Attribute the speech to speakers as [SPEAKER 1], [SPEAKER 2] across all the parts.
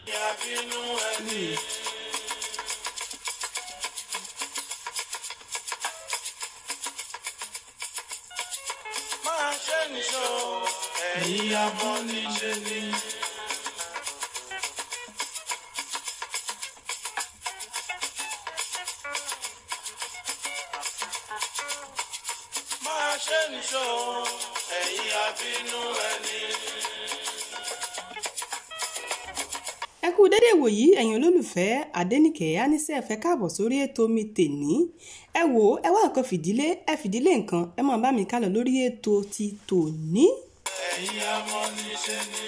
[SPEAKER 1] Ìyàbínú ẹni. Máa ṣe nìṣó, ẹ̀yin abọ́ níṣe ni. Máa ṣe nìṣó, ẹ̀yin abínú ẹni.
[SPEAKER 2] ẹ kú dédé wòyí ẹ̀yin olólùfẹ́ adẹ́nìkẹ́ anísẹ́ fẹ́ káàbọ̀ sórí ètò mi tèní ẹ wò ó ẹ wá nǹkan fìdílé ẹ fìdílé nǹkan ẹ máa bá mi kálọ̀ lórí ètò ti tòní.
[SPEAKER 1] ẹ̀yin abọ́ níṣe ni.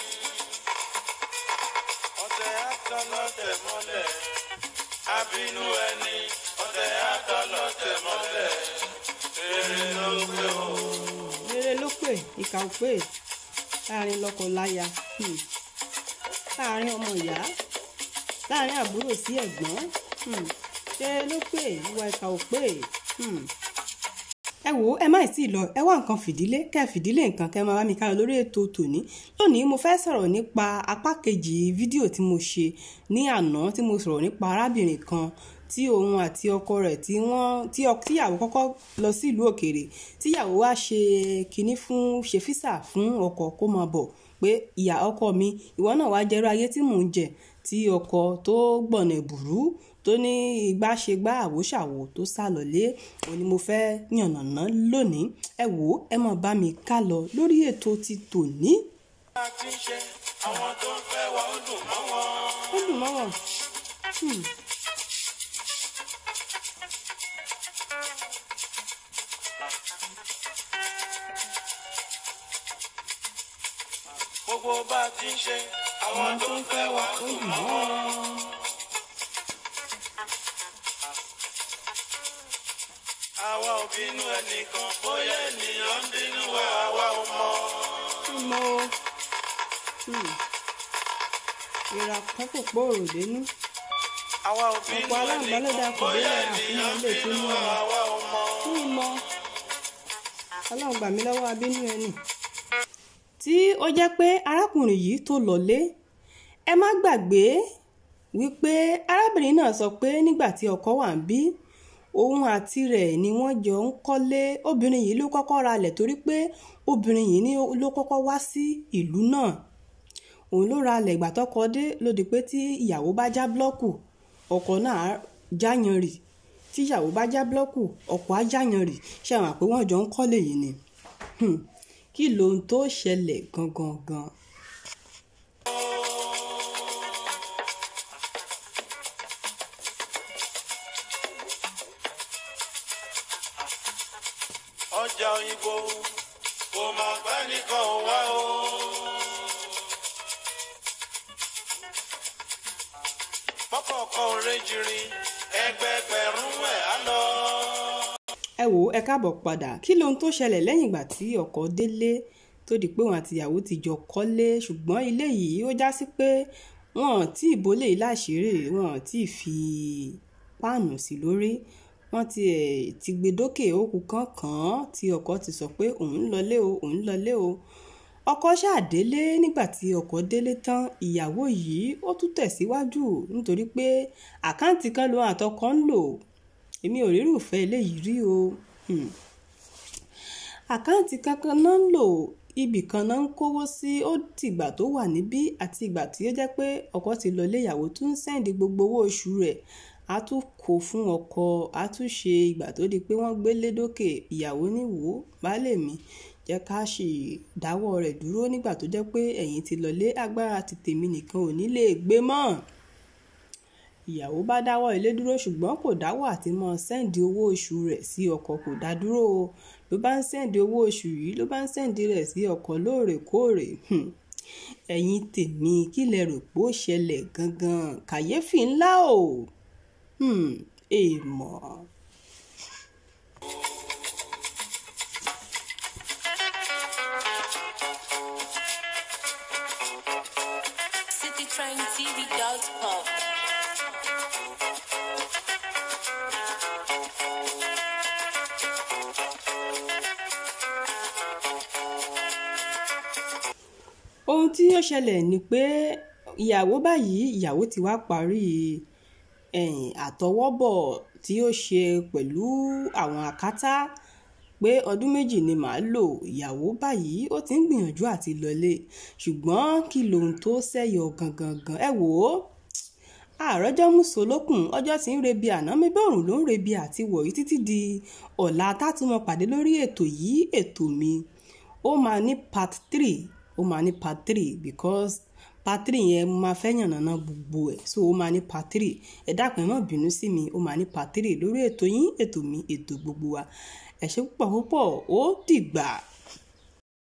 [SPEAKER 1] ọ̀tẹ̀ àtọlọ́tẹ̀ mọ́lẹ̀ abínú ẹni ọ̀tẹ̀ àtọlọ́tẹ̀ mọ́lẹ̀ èrè ló pé o.
[SPEAKER 2] rere ló pè ìkà ò pè láàrin lọ́kọ láya hmm. láàrin ọmọ ìyá láàrin àbúrò sí ẹ̀gbọ́n hmm. rere ló pè ìwà ìkà ò pè. Hmm ẹ wò ó ẹ má sì lọ ẹ wá nǹkan fìdílé kẹ fìdílé nǹkan kẹ máa bá mi ká lọ lórí ètò tòní lónìí mo fẹ́ sọ̀rọ̀ nípa apá kejì fídíò tí mo ṣe ní àná tí mo sọ̀rọ̀ nípa arábìnrin kan tí òun àti ọkọ rẹ̀ tí wọ́n tí tíyàwó kọ́kọ́ lọ sí ìlú òkèèrè tíyàwó wá ṣe kinní fún ṣe físà fún ọkọ kó máa bọ̀ pé ìyá ọkọ mi ìwọ náà wá jẹrú ayé tí mò ń jẹ tí ọkọ tó gbọ̀nà ẹ̀bùrú tó ní igbá ṣe gbá àwòṣàwò tó sá lọlé òun ni mo fẹ́ yànnàná lónìí ẹ wò ó ẹ máa bá mi ká lọ lórí ètò ti tòní.
[SPEAKER 1] a ti ń ṣe àwọn tó ń fẹ́ wa ó dùn mọ́ wọn.
[SPEAKER 2] ó dùn mọ́ wọn. Hmm.
[SPEAKER 1] gbogbo bá a ti ń ṣe àwọn tó ń fẹ́ wa ó dùn mọ́ wọn. àwa ò bínú ẹnìkan bóyá ènìyàn ń bínú wa àwa ò mọ̀.
[SPEAKER 2] mo ìrà kan kò pòrò dénú
[SPEAKER 1] àwa ò bínú
[SPEAKER 2] Ọ̀pọ̀ aláǹgbá ló
[SPEAKER 1] ẹnìkan
[SPEAKER 2] dáa kò
[SPEAKER 1] bóyá
[SPEAKER 2] béèrè
[SPEAKER 1] ènìyàn ń
[SPEAKER 2] àfihàn lè
[SPEAKER 1] bínú
[SPEAKER 2] tún
[SPEAKER 1] wa
[SPEAKER 2] mú wa.
[SPEAKER 1] àwa ò mọ̀.
[SPEAKER 2] fún ìmọ̀ ọlọ́run gbà mí lọ́wọ́ abínú ẹni. tí ó jẹ́ pé arákùnrin yìí tó lọ́lé ẹ má gbàgbé wípé arábìnrin náà sọ pé nígbà tí ọkọ wà ń bí òun àti rẹ̀ ni wọ́n jọ ń kọ́lé obìnrin yìí ló kọ́kọ́ ralẹ̀ torí pé obìnrin yìí ni ló kọ́kọ́ wá sí ìlú náà òun ló ralẹ̀ ìgbà tọ́kọ dé ló di pé tí ìyàwó bá já búlọ́ọ̀kù ọkọ náà jáyan rì tí ìyàwó bá já búlọ́ọ̀kù ọkọ á jáyan rì ṣe àwọn àpé wọ́n jọ ń kọ́lé yìí ni Hmm. kí lohun tó ṣẹlẹ̀ gangan gan.
[SPEAKER 1] ọjà òyìnbó kò máa gbá nìkan ò wá o. pọ́pọ̀kọ̀ òrejìrìn ẹgbẹgbẹ̀rún ẹ̀ á lọ.
[SPEAKER 2] ẹ wò ó ẹ káàbọ̀ padà kí lohun tó ṣẹlẹ̀ lẹ́yìn ìgbà tí ọkọ délé tó di pé wọn àti ìyàwó ti jọ kọ́lé ṣùgbọ́n ilé yìí ó já sí pé wọn ò tí ì bólé yìí láṣìírí wọn ò tí ì fi páànù sí lórí wọn ti ẹ̀ ti gbé dókè òkú kankan tí ọkọ ti sọ pé òun lọlé o òun lọlé o ọkọ ṣàdélé nígbà tí ọkọ délé tán ìyàwó yìí ó tún tẹ̀síwájú nítorí pé àkáǹtì kan lòun àtọkọ ń lò èmi ò rírùfẹ́ eléyìí rí o Hmm. àkáǹtì kankan náà ń lò ibì kan náà ń kówó sí ó tìgbà tó wà níbí àti ìgbà tí ó jẹ́ pé ọkọ ti lọ ilé ìyàwó tún ń sẹ́ǹdì gbogbo owó oṣù rẹ̀ á tún kó fún ọkọ á tún ṣe ìgbà tó di pé wọ́n gbélé dókè ìyàwó níwò baálé mi jẹ́ ká sì dáwọ́ rẹ̀ dúró nígbà tó jẹ́ pé ẹ̀yin ti lọlé agbára ti tèmi nìkan ò ní lè gbé mọ́ ìyàwó bá dáwọ́ ilé dúró ṣùgbọ́n kò dáwọ́ àti mọ́ sẹ́ǹdì owó oṣù rẹ̀ sí ọkọ kò dá dúró o ló bá ń sẹ́ǹdì owó oṣù yìí ló bá ń sẹ́ǹdì rẹ̀ sí ọkọ lóòrèkóòrè Hmm. ẹ̀yin tèmi kí lẹ rò pé ó ṣẹlẹ̀ gangan kàyéfì ńlá o Hmm. èèmọ̀.
[SPEAKER 3] citytraintv.com.
[SPEAKER 2] ohun tí ó ṣẹlẹ̀ ni pé ìyàwó báyìí ìyàwó ti wá parí ẹ̀yìn àtọwọ́bọ̀ tí ó ṣe pẹ̀lú àwọn àkátá pé ọdún méjì ni màá lò ìyàwó báyìí ó ti ń gbìyànjú àti lọlé ṣùgbọ́n kí lóhun tó ṣẹ̀yọ gangan gan ẹ wò ó àròjọ́ mùsùlùkùn ọjọ́ tí ń rebi àná mi bọ́ọ̀rùn ló ń rebi àti wọ̀nyí títí di ọ̀la tátúmọ̀ pàdé lórí ètò yìí ètò mi ó máa ní part three ó máa ní part three because part three yẹn mo máa fẹ́ yànnàná gbogbo ẹ̀ so ó máa ní part three ẹ dákun ẹ má bínú sí mi ó máa ní part three lórí ètò yín ètò mi ètò gbogbo wa ẹ ṣé púpọ̀ púpọ̀ ó dìgbà.